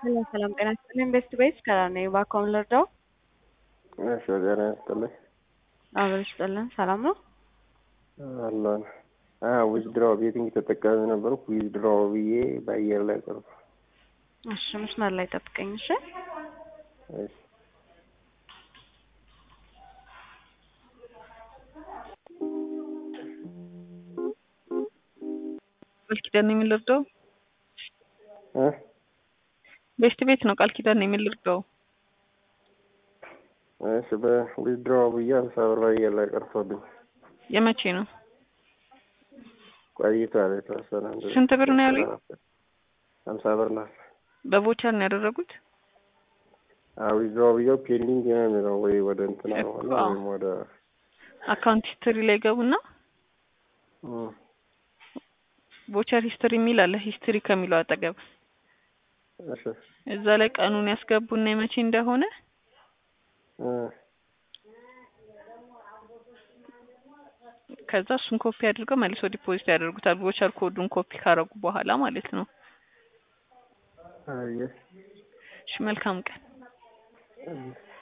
ሰላም ሰላም፣ ጤና ይስጥልኝ። ቤስት ቤስ ከራር ነኝ። እባክዎን ልርዳው? እሺ፣ ጤና ይስጥልኝ። አብሮ ይስጥልን። ሰላም ነው አለን። ዊዝድራው ቤቲንግ ተጠቃሚ ነበርኩ። ዊዝድራው ብዬ በአየር ላይ ቀርኩ። እሺ፣ መስመር ላይ ጠብቀኝ። እሺ እሺ ቃል ኪዳን ነው የሚልርዳው? እ ቤስት ቤት ነው ቃል ኪዳን ነው የሚልርዳው? እሺ በዊዝድራው ብዬ አምሳ ብር በአየር ላይ ቀርቶብኝ የመቼ ነው? ቆይቷል። የተወሰነ አንድ ስንት ብር ነው ያሉኝ? አምሳ ብር ናት። በቮቸር ነው ያደረጉት? ዊዝድራው ብዬው ፔንዲንግ ነው የሚለው ወይ ወደ እንትና እኮ ሆነ አዎ። ወይም ወደ አካውንት ሂስትሪ ላይ ገቡና እም፣ ቮቸር ሂስትሪ የሚል አለ። ሂስትሪ ከሚለው አጠገብ እሺ እዛ ላይ ቀኑን ያስገቡና የመቼ እንደሆነ እ ከዛ እሱን ኮፒ አድርገው መልሶ ዲፖዚት ያደርጉታል። ቮቸር ኮዱን ኮፒ ካረጉ በኋላ ማለት ነው። አየህ እሺ መልካም ቀን። እም።